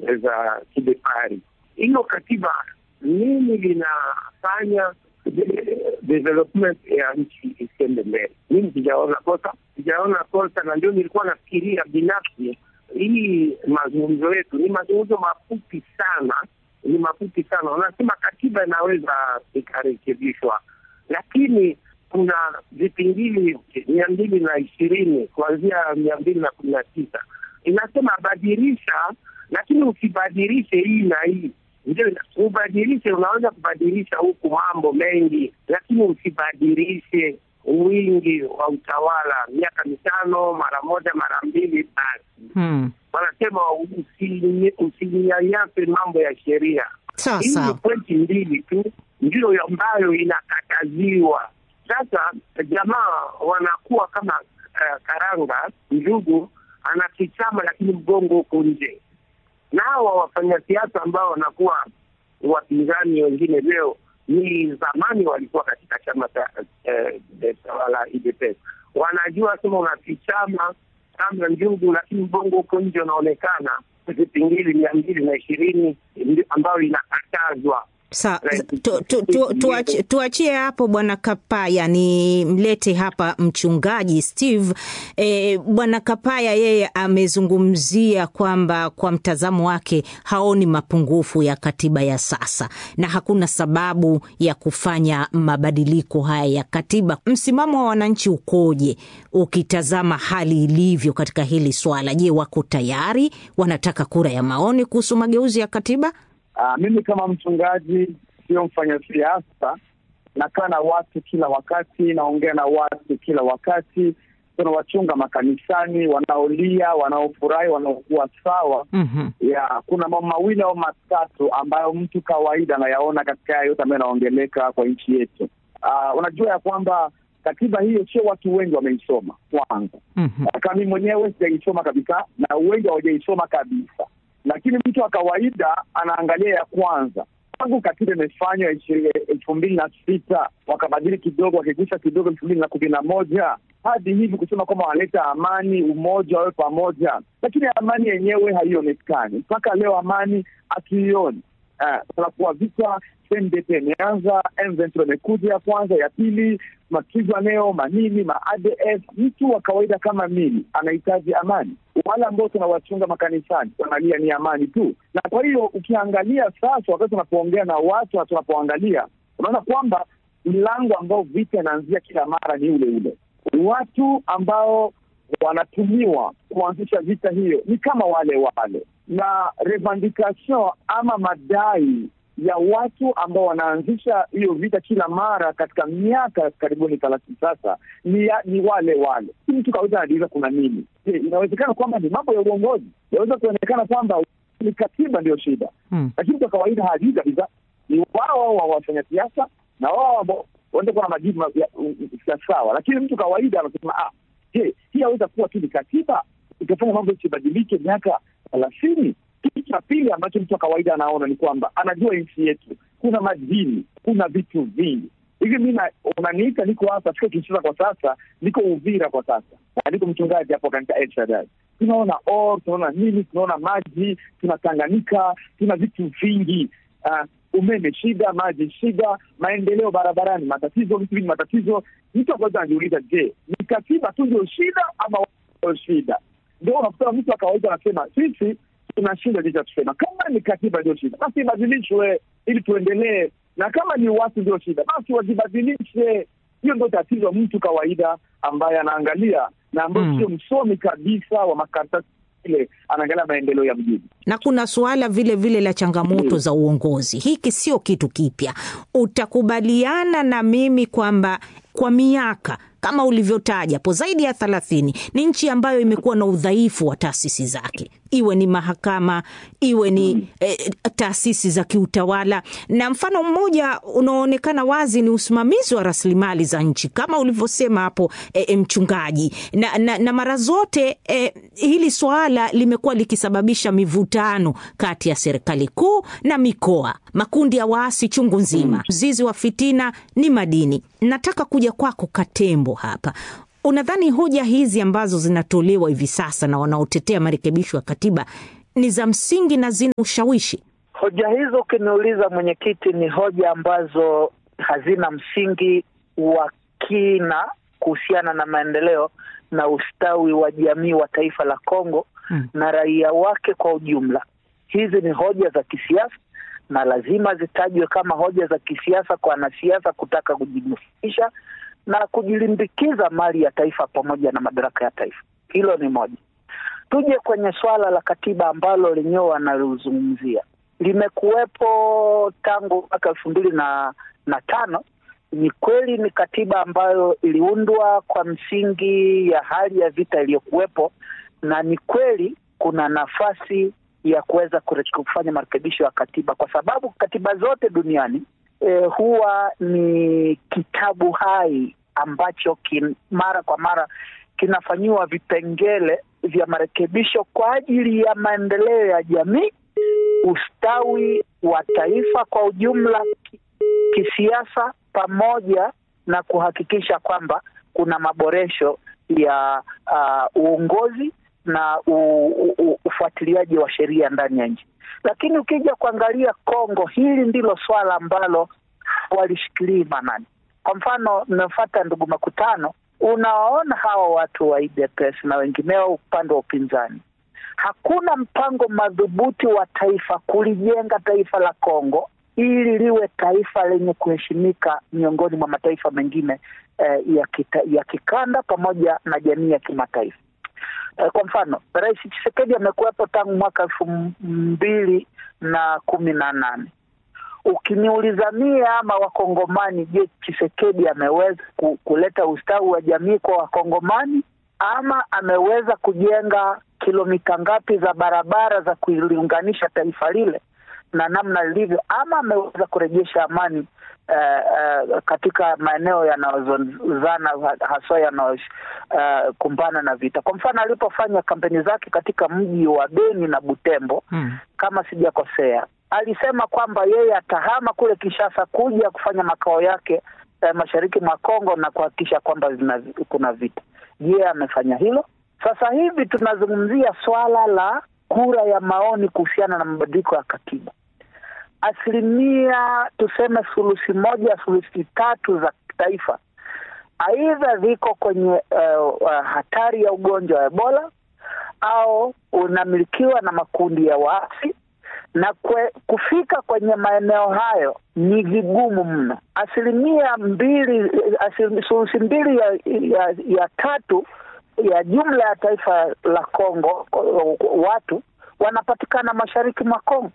za kibepari. Hiyo katiba nini linafanya development ya nchi isiende mbele? Mimi sijaona kosa, sijaona kosa, na ndio nilikuwa nafikiria binafsi hii mazungumzo yetu ni mazungumzo mafupi sana, ni mafupi sana. Wanasema katiba inaweza ikarekebishwa, lakini kuna vipingili mia mbili na ishirini kuanzia mia mbili na kumi na tisa inasema badilisha, lakini usibadilishe hii na hii ndio ubadilishe. Unaweza kubadilisha huku mambo mengi, lakini usibadilishe wingi wa utawala miaka mitano mara moja mara mbili basi. Hmm. Wanasema usinyanyase mambo ya sheria. Sawa Hii ni sawa. pointi mbili tu ndio ambayo inakataziwa. Sasa jamaa wanakuwa kama uh, karanga njugu, anakichama lakini mgongo huko nje, na hawa wafanyasiasa ambao wanakuwa wapinzani wengine leo ni zamani walikuwa katika chama cha eh, eh, tawala UDPS. Wanajua sema unakichama kama njugu, lakini mgongo huko nje unaonekana vipingili mia mbili na ishirini ambayo inakatazwa. Sa, Right. tu, tu, tu, tuachi- tuachie hapo bwana Kapaya, ni mlete hapa mchungaji Steve. E, bwana Kapaya yeye amezungumzia kwamba kwa mtazamo wake haoni mapungufu ya katiba ya sasa na hakuna sababu ya kufanya mabadiliko haya ya katiba. Msimamo wa wananchi ukoje ukitazama hali ilivyo katika hili swala? Je, wako tayari? Wanataka kura ya maoni kuhusu mageuzi ya katiba? Uh, mimi kama mchungaji sio mfanyasiasa, nakaa na watu kila wakati, naongea na watu kila wakati, tunawachunga makanisani, wanaolia, wanaofurahi, wanaokuwa sawa. Mhm. ya kuna mambo mawili au matatu ambayo mtu kawaida anayaona katika haya yote ambayo yanaongeleka kwa nchi yetu. Uh, unajua ya kwamba katiba hiyo sio watu wengi wameisoma kwanza. Mhm. Kama mimi mwenyewe sijaisoma kabisa na wengi hawajaisoma kabisa, lakini mtu wa kawaida anaangalia ya kwanza tangu katiba imefanywa ishi- elfu mbili na sita wakabadili kidogo, wakigusa kidogo elfu mbili na kumi na moja hadi hivi kusema kwamba wanaleta amani, umoja, wawe pamoja, lakini amani yenyewe haionekani mpaka leo. Amani hatuioni. Uh, tunakuwa vita CNDP imeanza, M23 imekuja ya kwanza, ya pili, mapigwa leo manini ma ADF. Mtu wa kawaida kama mimi anahitaji amani. Wale ambao tunawachunga makanisani wanalia ni amani tu, na kwa hiyo ukiangalia sasa, wakati tunapoongea na watu na tunapoangalia, unaona kwamba mlango ambao vita inaanzia kila mara ni ule ule. Watu ambao wanatumiwa kuanzisha vita hiyo ni kama wale wale, na revendication ama madai ya watu ambao wanaanzisha hiyo vita kila mara katika miaka karibuni thelathini sasa ni, ya, ni wale wale. Si mtu kawaida anajiuliza kuna nini? Je, inawezekana kwamba ni mambo ya uongozi? Inaweza kuonekana kwamba ni katiba ndiyo shida, Hmm. lakini mtu wa kawaida hajui kabisa. Ni wao wa wafanya siasa na wao ambao wanaweza kuwa na majibu ma- ya- ya sawa, lakini mtu kawaida anasema ah, je, hii aweza kuwa tu ni katiba ikafanya mambo isibadilike miaka thelathini? Kitu cha pili ambacho mtu wa kawaida anaona ni kwamba anajua nchi yetu kuna madini, kuna vitu vingi hivi. Mi na- unaniita, niko hapa, siko Kinshasa kwa sasa, niko Uvira kwa sasa, na niko mchungaji hapo katika El Shaddai. Tunaona or, tunaona nini, tunaona maji, tuna Tanganyika, tuna vitu vingi uh, umeme shida, maji shida, maendeleo barabarani matatizo, vitu vingi matatizo. Mtu akaweza anajiuliza, je, ni katiba tu ndio shida ama watu ndio shida? Ndio unakuta mtu wa kawaida anasema sisi tuna shida licha tusema, kama ni katiba ndio shida basi ibadilishwe ili tuendelee, na kama ni watu ndio shida basi wajibadilishe. Hiyo ndio tatizo mtu kawaida ambaye anaangalia na ambayo Mm. sio msomi kabisa wa makaratasi ile, anaangalia maendeleo ya mjini. na kuna suala vile vile la changamoto Mm. za uongozi. Hiki sio kitu kipya. Utakubaliana na mimi kwamba kwa miaka kama ulivyotaja hapo zaidi ya thelathini ni nchi ambayo imekuwa na udhaifu wa taasisi zake, iwe ni mahakama, iwe ni eh, taasisi za kiutawala, na mfano mmoja unaoonekana wazi ni usimamizi wa rasilimali za nchi kama ulivyosema hapo eh, mchungaji, na, na, na mara zote eh, hili swala limekuwa likisababisha mivutano kati ya serikali kuu na mikoa, makundi ya waasi chungu nzima. Mzizi wa fitina ni madini. Nataka kuja kwako Katembo hapa. Unadhani hoja hizi ambazo zinatolewa hivi sasa na wanaotetea marekebisho ya katiba ni za msingi na zina ushawishi? Hoja hizo ukiniuliza, mwenyekiti, ni hoja ambazo hazina msingi wa kina kuhusiana na maendeleo na ustawi wa jamii wa taifa la Kongo hmm, na raia wake kwa ujumla. Hizi ni hoja za kisiasa na lazima zitajwe kama hoja za kisiasa kwa wanasiasa kutaka kujinufaisha na kujilimbikiza mali ya taifa pamoja na madaraka ya taifa. Hilo ni moja. Tuje kwenye swala la katiba ambalo lenyewe wanalizungumzia, limekuwepo tangu mwaka elfu mbili na na tano. Ni kweli ni katiba ambayo iliundwa kwa msingi ya hali ya vita iliyokuwepo, na ni kweli kuna nafasi ya kuweza kufanya marekebisho ya katiba, kwa sababu katiba zote duniani e, huwa ni kitabu hai ambacho kin, mara kwa mara kinafanyiwa vipengele vya marekebisho kwa ajili ya maendeleo ya jamii, ustawi wa taifa kwa ujumla, kisiasa, pamoja na kuhakikisha kwamba kuna maboresho ya uh, uongozi na u, u, ufuatiliaji wa sheria ndani ya nchi. Lakini ukija kuangalia Kongo, hili ndilo swala ambalo walishikilii manani. Kwa mfano, nafuata ndugu Makutano, unawaona hawa watu wa UDPS na wengineo upande wa upinzani, hakuna mpango madhubuti wa taifa kulijenga taifa la Kongo ili liwe taifa lenye kuheshimika miongoni mwa mataifa mengine eh, ya, kita, ya kikanda pamoja na jamii ya kimataifa. Eh, kwa mfano Rais Tshisekedi amekuwepo tangu mwaka elfu mbili na kumi na nane. Ukiniuliza mie ama Wakongomani, je, Tshisekedi ameweza kuleta ustawi wa jamii kwa Wakongomani ama ameweza kujenga kilomita ngapi za barabara za kuliunganisha taifa lile na namna lilivyo, ama ameweza kurejesha amani uh, uh, katika maeneo yanayozozana haswa yanayokumbana uh, na vita. Kwa mfano alipofanya kampeni zake katika mji wa Beni na Butembo hmm, kama sijakosea, alisema kwamba yeye atahama kule Kinshasa kuja kufanya makao yake uh, mashariki mwa Kongo na kuhakikisha kwamba kuna vita. Je, amefanya hilo? Sasa hivi tunazungumzia swala la kura ya maoni kuhusiana na mabadiliko ya katiba. Asilimia tuseme thuluthi moja thuluthi tatu za taifa aidha ziko kwenye uh, uh, hatari ya ugonjwa wa Ebola au unamilikiwa na makundi ya waasi na kwe, kufika kwenye maeneo hayo ni vigumu mno. Asilimia mbili thuluthi mbili ya, ya, ya tatu ya jumla ya taifa la Kongo watu wanapatikana mashariki mwa Kongo.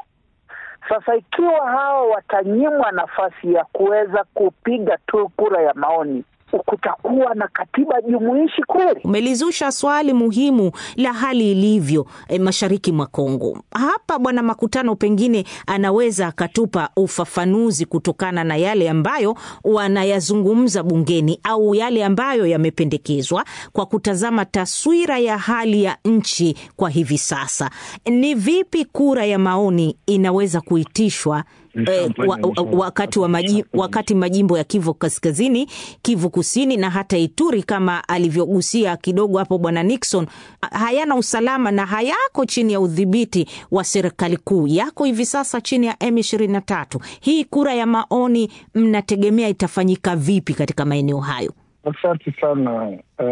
Sasa ikiwa hao watanyimwa nafasi ya kuweza kupiga tu kura ya maoni, kutakuwa na katiba jumuishi kweli? Umelizusha swali muhimu la hali ilivyo e, mashariki mwa Kongo. Hapa Bwana Makutano pengine anaweza akatupa ufafanuzi kutokana na yale ambayo wanayazungumza bungeni au yale ambayo yamependekezwa kwa kutazama taswira ya hali ya nchi kwa hivi sasa. Ni vipi kura ya maoni inaweza kuitishwa Eh, wa, wa, wakati, wa maji, wakati majimbo ya Kivu Kaskazini, Kivu Kusini na hata Ituri kama alivyogusia kidogo hapo Bwana Nixon hayana usalama na hayako chini ya udhibiti wa serikali kuu, yako hivi sasa chini ya M23. Hii kura ya maoni mnategemea itafanyika vipi katika maeneo hayo? Asante sana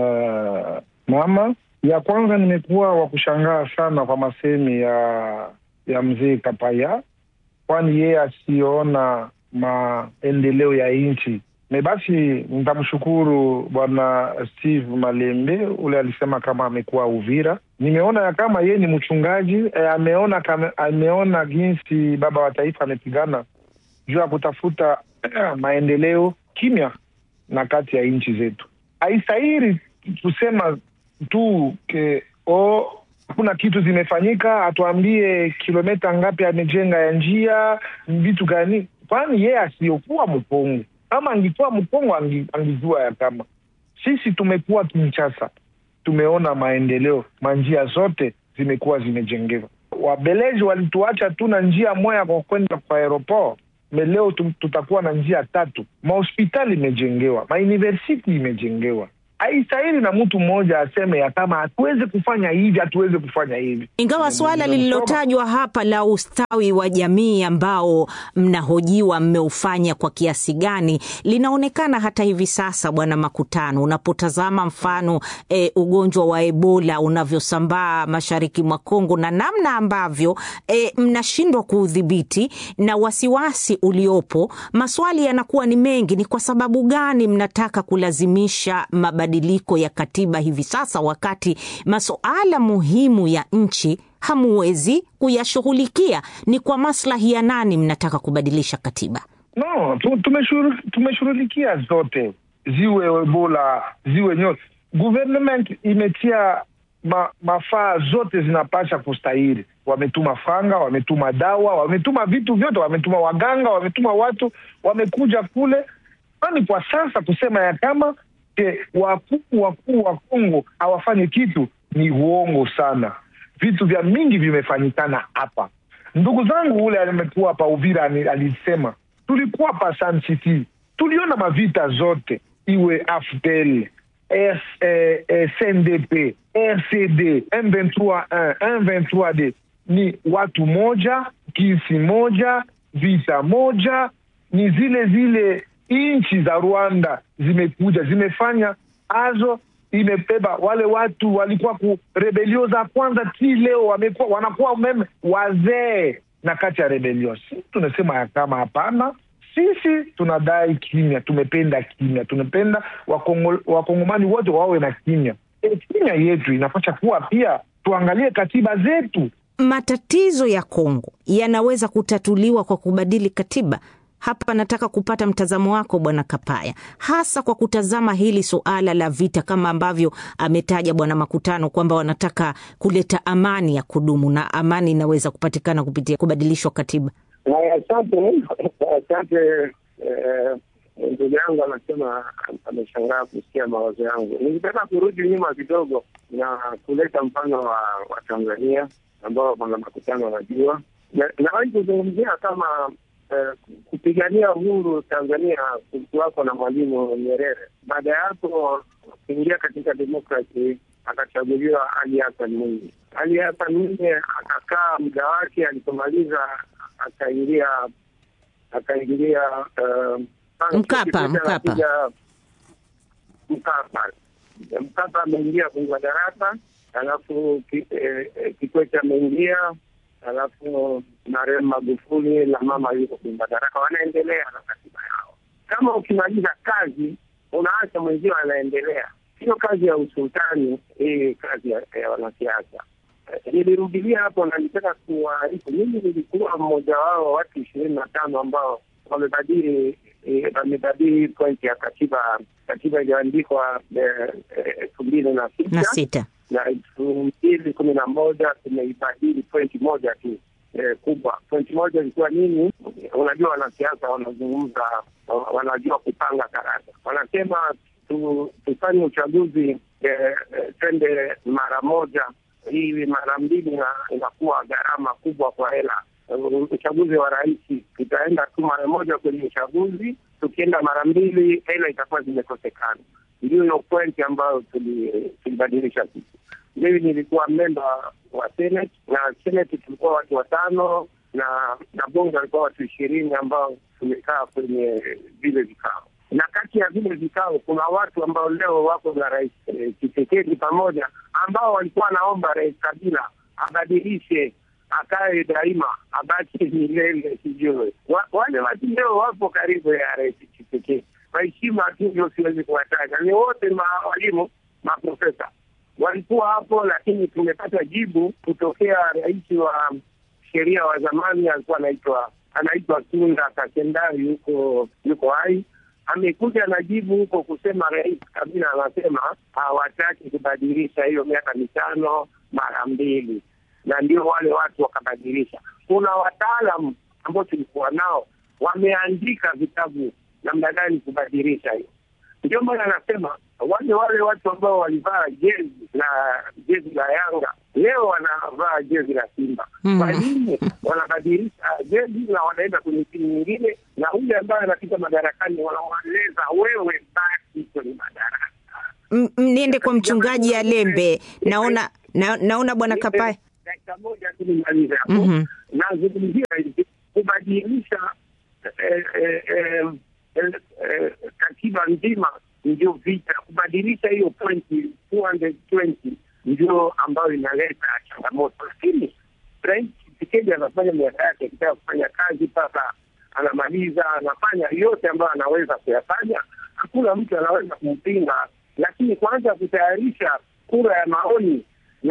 uh, mama. Ya kwanza nimekuwa wa kushangaa sana kwa masemi ya ya mzee Kapaya kwani yeye asiona maendeleo ya nchi me basi, nitamshukuru bwana Steve Malembe ule alisema kama amekuwa Uvira. Nimeona ya kama yeye ni mchungaji e, ameona kame, ameona jinsi baba wa taifa amepigana juu ya kutafuta maendeleo kimya na kati ya nchi zetu. Haistahili kusema tu ke o hakuna kitu zimefanyika, atuambie kilomita ngapi amejenga ya njia, vitu gani? Kwani yeye asiyokuwa mpongo, kama angikuwa mpongo angi, angijua ya kama sisi tumekuwa Kinshasa, tumeona maendeleo, manjia zote zimekuwa zimejengewa. Wabeleji walituacha tu na njia moya kwa kwenda kwa aeroport meleo tutakuwa na njia tatu. Mahospitali imejengewa, mauniversiti imejengewa haistahili na mtu mmoja aseme ya kama hatuwezi kufanya hivi, hatuwezi kufanya hivi. Ingawa suala lililotajwa hapa la ustawi wa jamii ambao mnahojiwa mmeufanya kwa kiasi gani linaonekana hata hivi sasa, Bwana Makutano, unapotazama mfano e, ugonjwa wa Ebola unavyosambaa mashariki mwa Kongo na namna ambavyo e, mnashindwa kuudhibiti na wasiwasi uliopo, maswali yanakuwa ni mengi. Ni kwa sababu gani mnataka kulazimisha mabadiliko ya katiba hivi sasa, wakati masuala muhimu ya nchi hamuwezi kuyashughulikia? Ni kwa maslahi ya nani mnataka kubadilisha katiba? No, tumeshughulikia zote, ziwe Ebola ziwe nyote. Government imetia ma, mafaa zote zinapasha kustahili. Wametuma fanga, wametuma dawa, wametuma vitu vyote, wametuma waganga, wametuma watu, wamekuja kule. Kwani kwa sasa kusema ya kama wakuu wakuu wa Kongo hawafanyi kitu ni uongo sana. Vitu vya mingi vimefanyikana hapa. Ndugu zangu ule alimekuwa hapa Uvira alisema tulikuwa pa Sun City, tuliona mavita zote, iwe AFDL S, eh, eh, CNDP RCD M23 M23D ni watu moja, kisi moja, vita moja, ni zile zile nchi za Rwanda zimekuja zimefanya azo imebeba wale watu walikuwa ku rebelio za kwanza ti leo wamekuwa wanakuwa umeme wazee na kati ya rebelio. Si tunasema ya kama hapana, sisi tunadai kimya, tumependa kimya, tunapenda wakongo, wakongomani wote wawe na kimya. E, kimya yetu inapasha kuwa pia tuangalie katiba zetu. Matatizo ya Kongo yanaweza kutatuliwa kwa kubadili katiba. Hapa nataka kupata mtazamo wako Bwana Kapaya, hasa kwa kutazama hili suala la vita, kama ambavyo ametaja Bwana Makutano kwamba wanataka kuleta amani ya kudumu, na amani inaweza kupatikana kupitia kubadilishwa katiba. Asante, asante. Ndugu yangu anasema ameshangaa kusikia mawazo yangu. Nilitaka kurudi nyuma kidogo na kuleta mfano wa, wa Tanzania ambao Bwana Makutano wanajua, nawahi kuzungumzia kama Uh, kupigania uhuru Tanzania kulikuwako na Mwalimu Nyerere. Baada ya hapo kuingia katika demokrasi akachaguliwa Ali Hassan Mwinyi. Ali Hassan Mwinyi akakaa muda wake, alipomaliza akaingia akaingia uh, Mkapa Mkapa Mkapa Mkapa ameingia kwenye madaraka, alafu Kikwete ameingia alafu marehemu Magufuli na mama yuko kwenye madaraka, wanaendelea na katiba yao. Kama ukimaliza kazi unaacha mwenzio anaendelea, sio kazi ya usultani hii, kazi ya, ya wanasiasa. Nilirudilia hapo na nitaka kuwaarifu, mimi nilikuwa mmoja wao watu ishirini na tano ambao wamebadili wamebadili pointi ya katiba katiba iliyoandikwa elfu mbili na na sita na elfu mbili kumi na moja tumeibadili pointi moja tu eh, kubwa. Pointi moja ilikuwa nini? Unajua, wanasiasa wanazungumza, wanajua kupanga karata. Wanasema tu, tufanye uchaguzi eh, twende mara moja, hii mara mbili inakuwa gharama kubwa kwa hela. Uchaguzi wa rais tutaenda tu mara moja kwenye uchaguzi, tukienda mara mbili hela itakuwa zimekosekana. Ndio hiyo pointi ambayo tulibadilisha sisi. Mimi nilikuwa memba wa Senate na Senate tulikuwa watu watano na na bunge walikuwa watu ishirini ambao tumekaa kwenye vile vikao, na kati ya vile vikao kuna watu ambao leo wako na rais Tshisekedi eh, pamoja ambao walikuwa wanaomba rais Kabila abadilishe akae daima abaki milele, sijue wale watu leo wapo karibu ya rais Tshisekedi kwa heshima tu ndio siwezi kuwataja, ni wote mawalimu maprofesa walikuwa hapo, lakini tumepata jibu kutokea rais wa sheria wa zamani, alikuwa anaitwa anaitwa Tunda Kakendari, yuko yuko hai, amekuja na jibu huko kusema rais Kabila anasema hawataki kubadilisha hiyo miaka mitano mara mbili, na ndio wale watu wakabadilisha. Kuna wataalam ambao tulikuwa nao wameandika vitabu namna gani kubadilisha hiyo. Ndio maana anasema wale wale watu ambao walivaa jezi la jezi la Yanga leo wanavaa jezi la Simba. Kwa nini wanabadilisha jezi na wanaenda kwenye timu nyingine, na ule ambaye anapita madarakani wanamweleza wewe baki kwenye madaraka, m- m- niende kwa mchungaji Alembe. Naona na, naona bwana Kapaya. dakika moja tu nimalize hapo. Mhm. Nazungumzia hivi kubadilisha eh, eh, eh, eh, eh, katiba nzima ndio vita. Kubadilisha hiyo pointi 220 ndio ambayo inaleta changamoto, lakini Rais Tshisekedi anafanya miaka yake akitaka kufanya kazi mpaka anamaliza, anafanya yote ambayo anaweza kuyafanya. Hakuna mtu anaweza kumpinga, lakini kwanza kutayarisha kura ya maoni na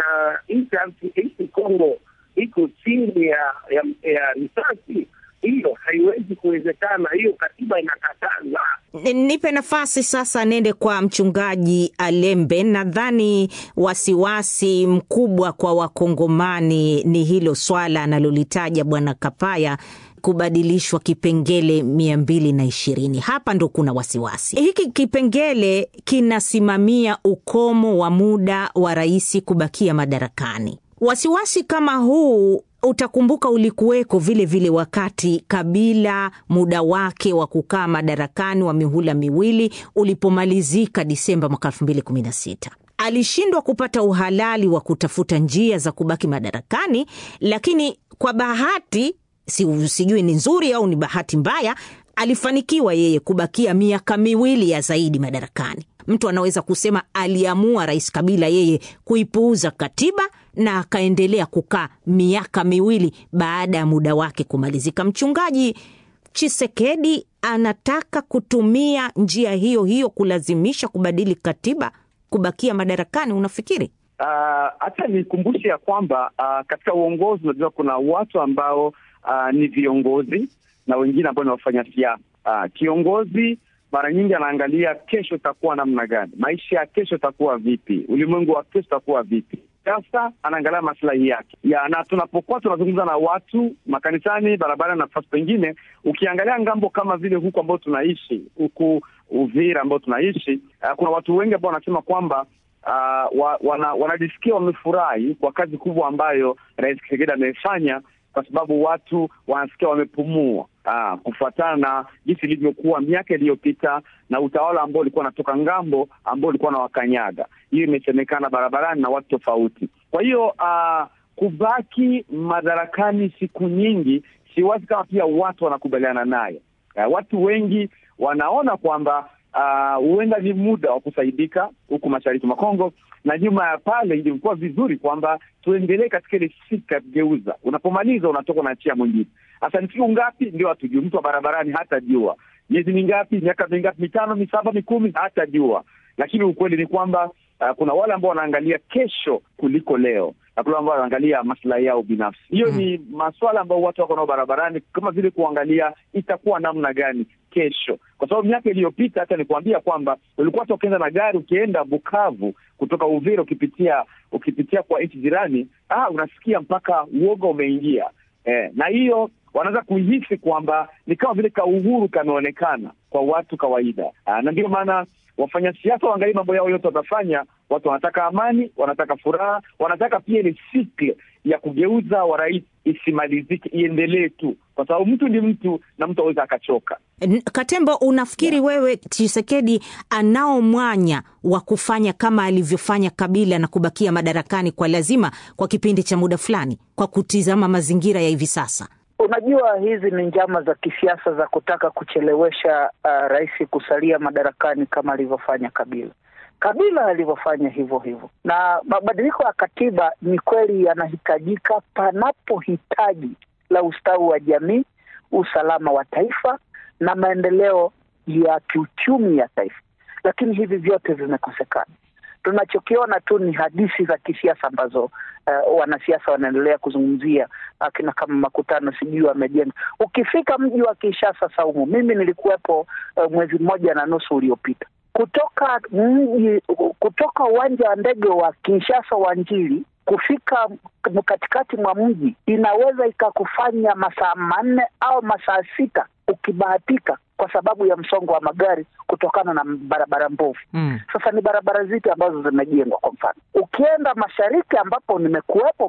nchi Kongo iko chini ya ya, ya risasi, hiyo haiwezi kuwezekana. Hiyo katiba inakataza. Ni- Nipe nafasi sasa nende kwa mchungaji Alembe. Nadhani wasiwasi mkubwa kwa Wakongomani ni hilo swala analolitaja bwana Kapaya kubadilishwa kipengele mia mbili na ishirini. Hapa ndo kuna wasiwasi. Hiki kipengele kinasimamia ukomo wa muda wa rais kubakia madarakani. Wasiwasi kama huu utakumbuka ulikuweko vile vile wakati Kabila muda wake wa kukaa madarakani wa mihula miwili ulipomalizika Disemba mwaka 2016 alishindwa kupata uhalali wa kutafuta njia za kubaki madarakani, lakini kwa bahati si, sijui ni nzuri au ni bahati mbaya, alifanikiwa yeye kubakia miaka miwili ya zaidi madarakani. Mtu anaweza kusema aliamua Rais Kabila yeye kuipuuza katiba na akaendelea kukaa miaka miwili baada ya muda wake kumalizika. Mchungaji Chisekedi anataka kutumia njia hiyo hiyo kulazimisha kubadili katiba kubakia madarakani. Unafikiri? hata uh, nikumbushe ya kwamba uh, katika uongozi unajua kuna watu ambao uh, ni viongozi na wengine ambao ni wafanya siasa. Uh, kiongozi mara nyingi anaangalia kesho itakuwa namna gani, maisha ya kesho itakuwa vipi, ulimwengu wa kesho itakuwa vipi. Sasa anaangalia maslahi yake ya, na tunapokuwa tunazungumza na watu makanisani, barabarani na nafasi pengine, ukiangalia ngambo kama vile huku ambao tunaishi huku Uvira ambao tunaishi uh, kuna watu wengi ambao wanasema kwamba uh, wa, wana, wanajisikia wamefurahi kwa kazi kubwa ambayo Rais Tshisekedi amefanya kwa sababu watu wanasikia wamepumua, ah, kufuatana na jinsi ilivyokuwa miaka iliyopita na utawala ambao ulikuwa unatoka ngambo ambao ulikuwa na wakanyaga. Hiyo imesemekana barabarani na watu tofauti. Kwa hiyo ah, kubaki madarakani siku nyingi, siwazi kama pia watu wanakubaliana naye. Ah, watu wengi wanaona kwamba huenda uh, ni muda wa kusaidika huku mashariki mwa Kongo, na nyuma ya pale ilikuwa vizuri kwamba tuendelee katika ile sika geuza, unapomaliza unatoka unaachia mwingine. Hasa ni siku ngapi ndio hatujui, mtu wa barabarani hatajua, miezi mingapi, miaka mingapi, mitano, misaba, mikumi, hatajua. Lakini ukweli ni kwamba uh, kuna wale ambao wanaangalia kesho kuliko leo na kuna ambao wanaangalia maslahi yao binafsi. Hiyo mm, ni maswala ambayo watu wako nao barabarani, kama vile kuangalia itakuwa namna gani kesho, kwa sababu miaka iliyopita, hata nikuambia kwamba ulikuwa hata ukienda na gari ukienda Bukavu kutoka Uvira ukipitia ukipitia kwa nchi jirani, ah, unasikia mpaka uoga umeingia eh, na hiyo wanaweza kuhisi kwamba ni kama vile kauhuru kameonekana kwa watu kawaida. Aa, na ndio maana wafanya siasa waangalie mambo yao yote watafanya. Watu wanataka amani, wanataka furaha, wanataka pia ile sikle ya kugeuza wa rais isimalizike, iendelee tu, kwa sababu mtu ni mtu na mtu aweza akachoka. Katembo, unafikiri yeah, wewe Tshisekedi anao mwanya wa kufanya kama alivyofanya Kabila na kubakia madarakani kwa lazima kwa kipindi cha muda fulani, kwa kutizama mazingira ya hivi sasa? Unajua, hizi ni njama za kisiasa za kutaka kuchelewesha uh, rais kusalia madarakani kama alivyofanya Kabila. Kabila alivyofanya hivyo hivyo, na mabadiliko ya katiba ni kweli yanahitajika panapohitaji la ustawi wa jamii, usalama wa taifa na maendeleo ya kiuchumi ya taifa, lakini hivi vyote vimekosekana. Tunachokiona tu ni hadithi za kisiasa ambazo uh, wanasiasa wanaendelea kuzungumzia akina kama makutano sijui wamejenga. Ukifika mji wa Kinshasa, Saumu, mimi nilikuwepo uh, mwezi mmoja na nusu uliopita, kutoka mji kutoka uwanja wa ndege wa Kinshasa wa Njili kufika katikati mwa mji inaweza ikakufanya masaa manne au masaa sita ukibahatika, kwa sababu ya msongo wa magari kutokana na barabara mbovu. Mm. Sasa ni barabara zipi ambazo zimejengwa? Kwa mfano, ukienda mashariki ambapo nimekuwepo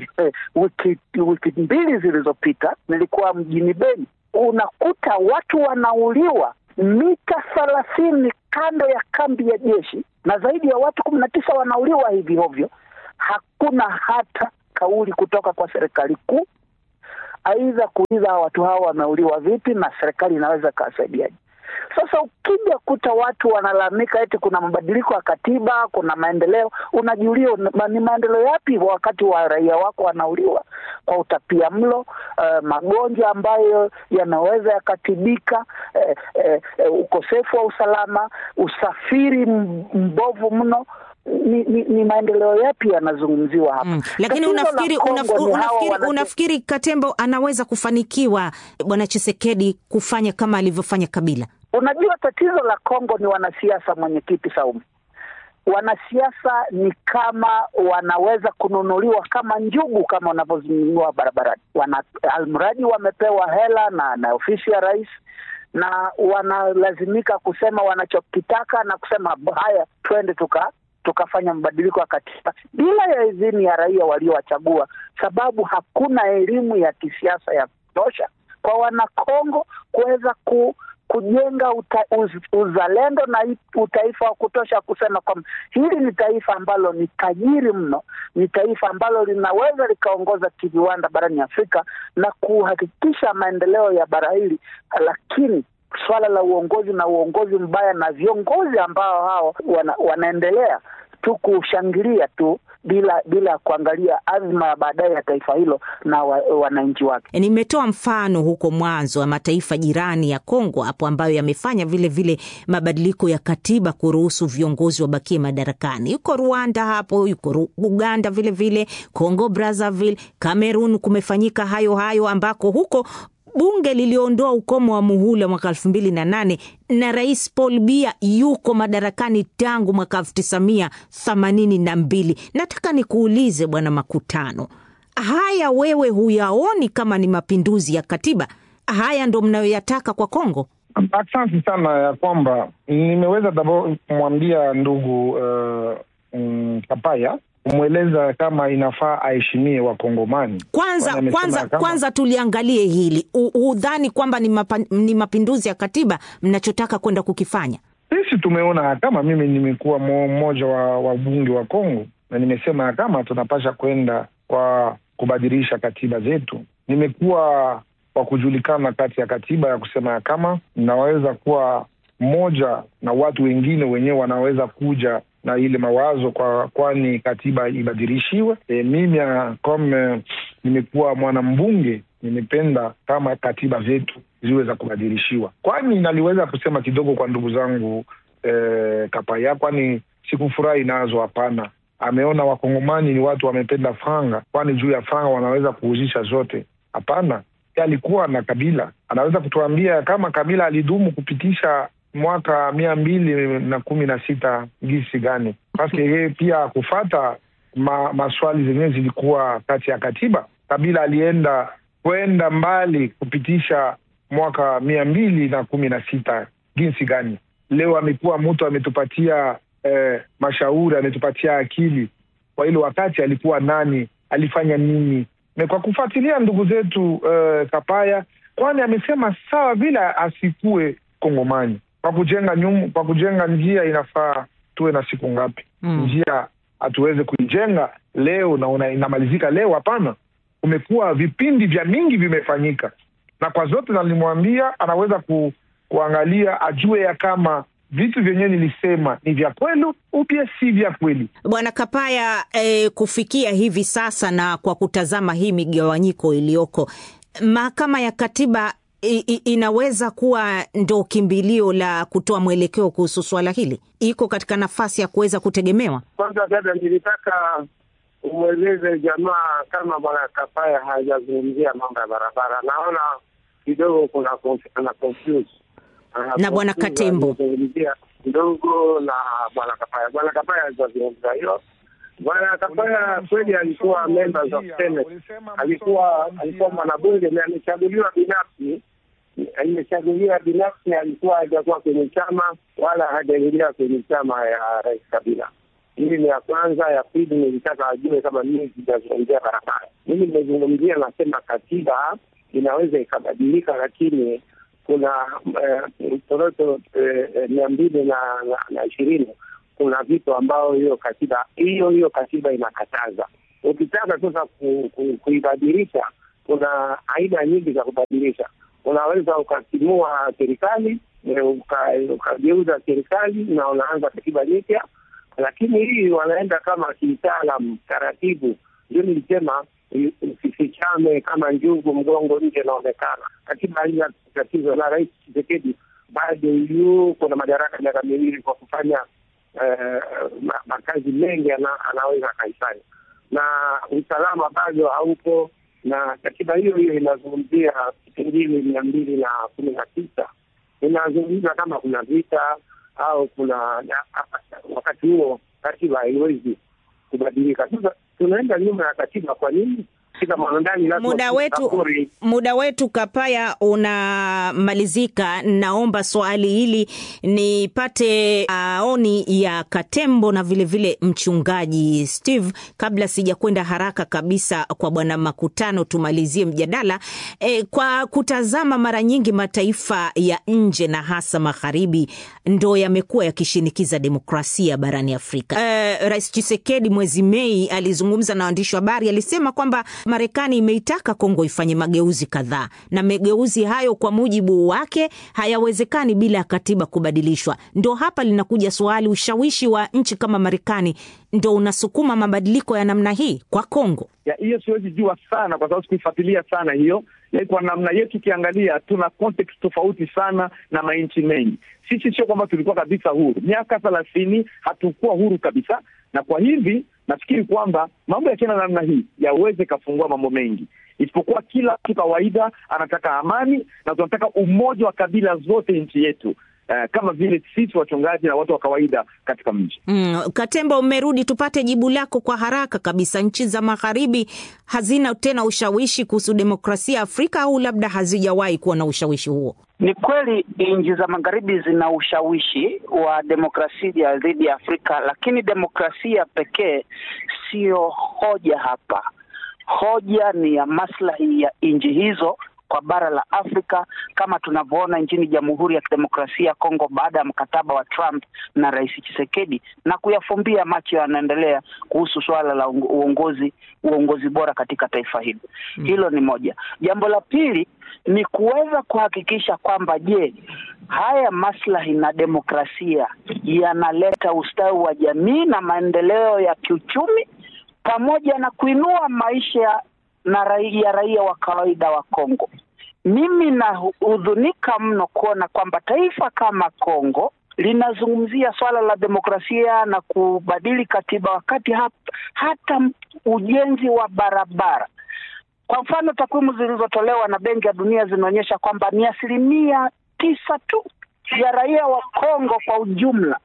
wiki, wiki mbili zilizopita, nilikuwa mjini Beni, unakuta watu wanauliwa mita thelathini kando ya kambi ya jeshi na zaidi ya watu kumi na tisa wanauliwa hivi hovyo. Hakuna hata kauli kutoka kwa serikali kuu, aidha kuuliza watu hao wameuliwa vipi na serikali inaweza ikawasaidiaje. Sasa ukija kuta watu wanalalamika eti kuna mabadiliko ya katiba, kuna maendeleo, unajiulia ni maendeleo yapi wakati wa raia wako wanauliwa kwa utapia mlo, uh, magonjwa ambayo yanaweza yakatibika, eh, eh, eh, ukosefu wa usalama, usafiri mbovu mno. Ni, ni, ni maendeleo yapi yanazungumziwa hapa? Mm. Lakini unafikiri, unaf, unafikiri, unafikiri Katembo anaweza kufanikiwa Bwana Chisekedi kufanya kama alivyofanya Kabila? Unajua, tatizo la Kongo ni wanasiasa, mwenyekiti Saumu. Wanasiasa ni kama wanaweza kununuliwa kama njugu, kama wanavyozununua barabarani. Wana almradi wamepewa hela na, na ofisi ya rais na wanalazimika kusema wanachokitaka na kusema haya, twende tuka tukafanya mabadiliko ya katiba bila ya idhini ya raia waliowachagua, sababu hakuna elimu ya kisiasa ya kutosha kwa Wanakongo kuweza ku, kujenga uta, uz, uzalendo na utaifa wa kutosha kusema kwamba hili ni taifa ambalo ni tajiri mno, ni taifa ambalo linaweza likaongoza kiviwanda barani Afrika na kuhakikisha maendeleo ya bara hili, lakini swala la uongozi na uongozi mbaya na viongozi ambao hao wana, wanaendelea tu kushangilia tu bila bila kuangalia azma ya baadaye ya taifa hilo na wa, wananchi wake. Nimetoa mfano huko mwanzo wa mataifa jirani ya Kongo hapo ambayo yamefanya vile vile mabadiliko ya katiba kuruhusu viongozi wabakie madarakani. Yuko Rwanda hapo, yuko Uganda vile vile, Congo Brazzaville, Cameroon kumefanyika hayo hayo ambako huko bunge liliondoa ukomo wa muhula mwaka elfu mbili na nane na rais Paul Biya yuko madarakani tangu mwaka elfu tisa mia themanini na mbili. Nataka nikuulize Bwana Makutano, haya wewe huyaoni kama ni mapinduzi ya katiba? Haya ndo mnayoyataka kwa Kongo? Asante sana ya kwamba nimeweza dabo kumwambia ndugu uh, um, Kapaya kumweleza kama inafaa aheshimie Wakongomani. Kwanza kwanza kama... kwanza tuliangalie hili, hudhani kwamba ni, mapa, ni mapinduzi ya katiba mnachotaka kwenda kukifanya? Sisi tumeona kama mimi nimekuwa mmoja wa wabunge wa Kongo na nimesema kama tunapasha kwenda kwa kubadilisha katiba zetu. Nimekuwa wa kujulikana kati ya katiba ya kusema ya kama naweza kuwa mmoja na watu wengine wenyewe wanaweza kuja na ile mawazo kwa kwani katiba ibadilishiwe. E, mimi kama nimekuwa mwanambunge nimependa kama katiba zetu ziwe za kubadilishiwa, kwani naliweza kusema kidogo kwa ndugu zangu e, Kapaya, kwani sikufurahi nazo. Hapana, ameona wakongomani ni watu wamependa franga, kwani juu ya franga wanaweza kuhuzisha zote. Hapana, alikuwa na Kabila anaweza kutuambia kama Kabila alidumu kupitisha mwaka mia mbili na kumi na sita gisi gani? Paske yeye pia kufata ma, maswali zenyewe zilikuwa kati ya katiba. Kabila alienda kwenda mbali kupitisha mwaka mia mbili na kumi na sita jinsi gani? Leo amekuwa mtu ametupatia eh, mashauri ametupatia akili. Kwa hilo wakati alikuwa nani? Alifanya nini? Na kwa kufuatilia ndugu zetu eh, Kapaya, kwani amesema sawa vile asikue Kongomani kwa kujenga nyum, kwa kujenga njia inafaa tuwe na siku ngapi? mm. Njia hatuweze kuijenga leo na una, inamalizika leo? Hapana, kumekuwa vipindi vya mingi vimefanyika, na kwa zote nalimwambia anaweza ku, kuangalia ajue ya kama vitu vyenyewe nilisema ni vya kweli upya si vya kweli. Bwana Kapaya, eh, kufikia hivi sasa na kwa kutazama hii migawanyiko iliyoko, mahakama ya katiba I, I, inaweza kuwa ndo kimbilio la kutoa mwelekeo kuhusu swala hili, iko katika nafasi ya kuweza kutegemewa. Kwanza dada, nilitaka umweleze jamaa kama bwana Kapaya hajazungumzia mambo ya barabara. Naona kidogo kuna ana confuse na bwana Katembo zungumzia kidogo na bwana Kapaya. Bwana Kapaya hajazungumza hiyo. Bwana Kapaya kweli alikuwa members of Senate, alikuwa alikuwa mwanabunge na amechaguliwa binafsi imechaguliwa binafsi, alikuwa hajakuwa kwenye chama wala hajaingia kwenye chama ya Rais Kabila. Hili ni ya kwanza. Ya pili, nilitaka ajue kama mimi sijazungumzia barabara. Mimi nimezungumzia, nasema katiba inaweza ikabadilika, lakini kuna toroto mia mbili na na ishirini kuna vitu ambayo hiyo katiba hiyo hiyo katiba inakataza. Ukitaka sasa ku, ku, kuibadilisha, kuna aina nyingi za kubadilisha. Unaweza ukatimua serikali ukageuza serikali na unaanza katiba mpya, lakini hii wanaenda kama kitaalam taratibu. Ndio nilisema usifichame kama njugu mgongo nje inaonekana. Katiba haina tatizo, na Rais Tshisekedi bado yuko na madaraka miaka miwili kwa kufanya uh, makazi mengi ana, anaweza akaifanya, na usalama bado haupo, na katiba hiyo hiyo inazungumzia kipengele mia mbili na kumi na tisa inazungumza kama kuna vita au kuna wakati huo katiba haiwezi kubadilika. Sasa tunaenda nyuma ya katiba. Kwa nini? Muda wetu, muda wetu Kapaya unamalizika. Naomba swali hili nipate maoni uh, ya Katembo na vilevile vile mchungaji Steve, kabla sijakwenda haraka kabisa kwa bwana Makutano, tumalizie mjadala e, kwa kutazama mara nyingi mataifa ya nje na hasa magharibi ndo yamekuwa yakishinikiza demokrasia barani Afrika. Uh, Rais Tshisekedi mwezi Mei alizungumza na waandishi wa habari, alisema kwamba Marekani imeitaka Kongo ifanye mageuzi kadhaa, na mageuzi hayo kwa mujibu wake hayawezekani bila ya katiba kubadilishwa. Ndo hapa linakuja swali, ushawishi wa nchi kama Marekani ndo unasukuma mabadiliko ya namna hii kwa Kongo? Hiyo siwezi jua sana, kwa sababu sikuifuatilia sana hiyo. Kwa namna yetu ukiangalia, tuna context tofauti sana na manchi mengi. Sisi sio kwamba tulikuwa kabisa huru, miaka thelathini hatukuwa huru kabisa, na kwa hivi nafikiri kwamba mambo yakienda namna hii yaweze kafungua mambo mengi, isipokuwa kila mtu kawaida anataka amani na tunataka umoja wa kabila zote nchi yetu. Uh, kama vile sisi wachungaji na watu wa kawaida katika mji mm. Katemba, umerudi, tupate jibu lako kwa haraka kabisa. Nchi za magharibi hazina tena ushawishi kuhusu demokrasia Afrika au labda hazijawahi kuwa na ushawishi huo? Ni kweli nchi za magharibi zina ushawishi wa demokrasia dhidi ya Afrika, lakini demokrasia pekee siyo hoja hapa. Hoja ni ya maslahi ya nchi hizo kwa bara la Afrika kama tunavyoona nchini Jamhuri ya Kidemokrasia ya Kongo baada ya mkataba wa Trump na Rais Tshisekedi na kuyafumbia macho yanaendelea kuhusu suala la uongozi uongozi bora katika taifa hilo. Mm. Hilo ni moja. Jambo la pili ni kuweza kuhakikisha kwamba je, haya maslahi na demokrasia yanaleta ustawi wa jamii na maendeleo ya kiuchumi pamoja na kuinua maisha na raia raia wa kawaida wa Kongo. Mimi nahudhunika mno kuona kwamba taifa kama Kongo linazungumzia swala la demokrasia na kubadili katiba wakati hata, hata ujenzi wa barabara. Kwa mfano, takwimu zilizotolewa na Benki ya Dunia zinaonyesha kwamba ni asilimia tisa tu ya raia wa Kongo kwa ujumla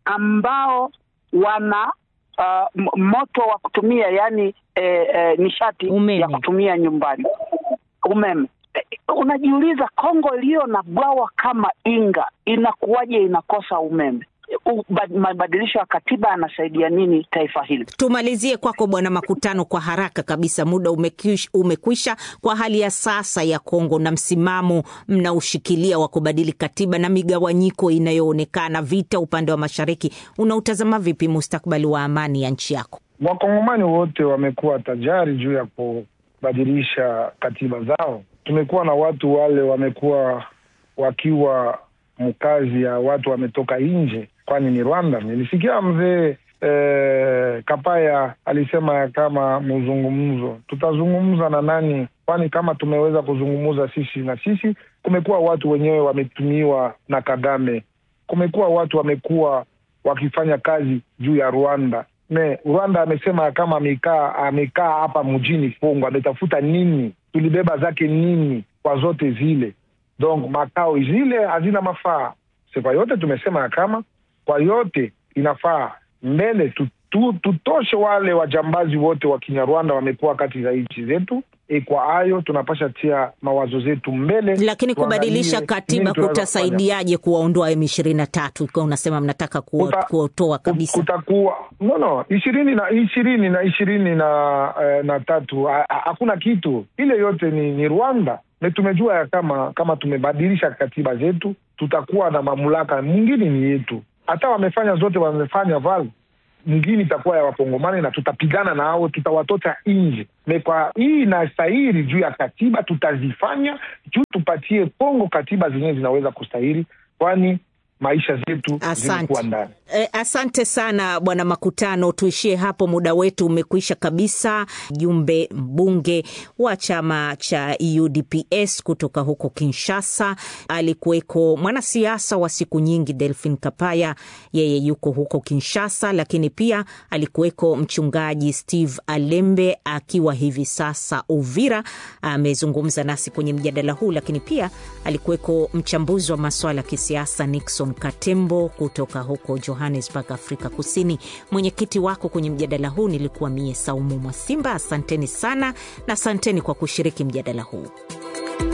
ambao wana uh, moto wa kutumia yani eh, eh, nishati umeme ya kutumia nyumbani umeme. Eh, unajiuliza Kongo iliyo na bwawa kama Inga inakuwaje inakosa umeme? Mabadilisho ya katiba yanasaidia nini taifa hili? Tumalizie kwako Bwana Makutano kwa haraka kabisa, muda umekwisha, umekwisha. Kwa hali ya sasa ya Kongo na msimamo mnaushikilia wa kubadili katiba na migawanyiko inayoonekana, vita upande wa mashariki, unautazama vipi mustakbali wa amani ya nchi yako? Wakongomani wote wamekuwa tajari juu ya kubadilisha katiba zao. Tumekuwa na watu wale wamekuwa wakiwa mkazi ya watu wametoka nje, kwani ni Rwanda. Nilisikia mzee eh, Kapaya alisema ya kama mzungumzo, tutazungumza na nani? Kwani kama tumeweza kuzungumza sisi na sisi, kumekuwa watu wenyewe wametumiwa na Kagame, kumekuwa watu wamekuwa wakifanya kazi juu ya Rwanda me Rwanda amesema ya kama amekaa amekaa hapa mjini Kongo, ametafuta nini? Tulibeba zake nini kwa zote zile donc makao zile hazina mafaa. Kwa yote tumesema ya kama kwa yote inafaa mbele tu, tu, tutoshe wale wajambazi wote wa Kinyarwanda wamekuwa kati za nchi zetu. E, kwa hayo tunapasha tia mawazo zetu mbele, lakini kubadilisha katiba kutasaidiaje kuwaondoa M ishirini na tatu ikiwa unasema mnataka kuotoa kabisa? Kutakuwa no no ishirini na ishirini na ishirini na, eh, na tatu hakuna kitu ile yote ni, ni Rwanda na tumejua ya kama kama tumebadilisha katiba zetu tutakuwa na mamlaka mwingine ni yetu. Hata wamefanya zote wamefanya val mwingine itakuwa ya Wakongomani na tutapigana nao, tutawatota nje. Me kwa hii inastahili juu ya katiba, tutazifanya juu tupatie Kongo katiba zenyewe zinaweza kustahili, kwani maisha zetu zimekuwa ndani. E, asante sana Bwana Makutano, tuishie hapo, muda wetu umekwisha kabisa. Jumbe mbunge wa chama cha UDPS kutoka huko Kinshasa, alikuweko mwanasiasa wa siku nyingi Delphin Kapaya, yeye yuko huko Kinshasa, lakini pia alikuweko mchungaji Steve Alembe akiwa hivi sasa Uvira, amezungumza nasi kwenye mjadala huu, lakini pia alikuweko mchambuzi wa maswala ya kisiasa Nixon Katembo kutoka huko Johannesburg, Afrika Kusini. Mwenyekiti wako kwenye mjadala huu nilikuwa mie Saumu Mwasimba. Asanteni sana na asanteni kwa kushiriki mjadala huu.